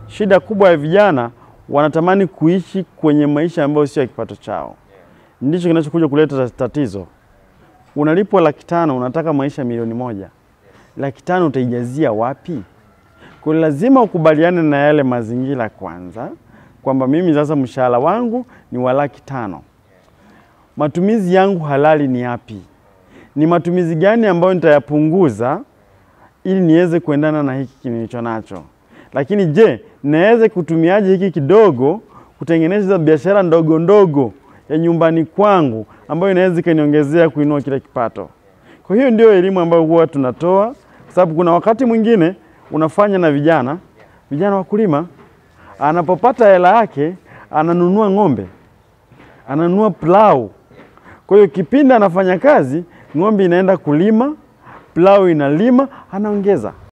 shida kubwa ya vijana wanatamani kuishi kwenye maisha ambayo sio ya kipato chao. Ndicho kinachokuja kuleta tatizo. Unalipwa laki tano, unataka maisha milioni moja, laki tano utaijazia wapi? Kwa hiyo lazima ukubaliane na yale mazingira kwanza, kwamba mimi sasa mshahara wangu ni wa laki tano, matumizi yangu halali ni yapi? Ni matumizi gani ambayo nitayapunguza ili niweze kuendana na hiki nilicho nacho? Lakini je, naweza kutumiaje hiki kidogo kutengeneza biashara ndogo ndogo ya nyumbani kwangu ambayo inaweza ikaniongezea kuinua kile kipato? Kwa hiyo ndio elimu ambayo huwa tunatoa, kwa sababu kuna wakati mwingine unafanya na vijana vijana wakulima, anapopata hela yake ananunua ng'ombe, ananunua plau. Kwa hiyo kipindi anafanya kazi, ng'ombe inaenda kulima, plau inalima, anaongeza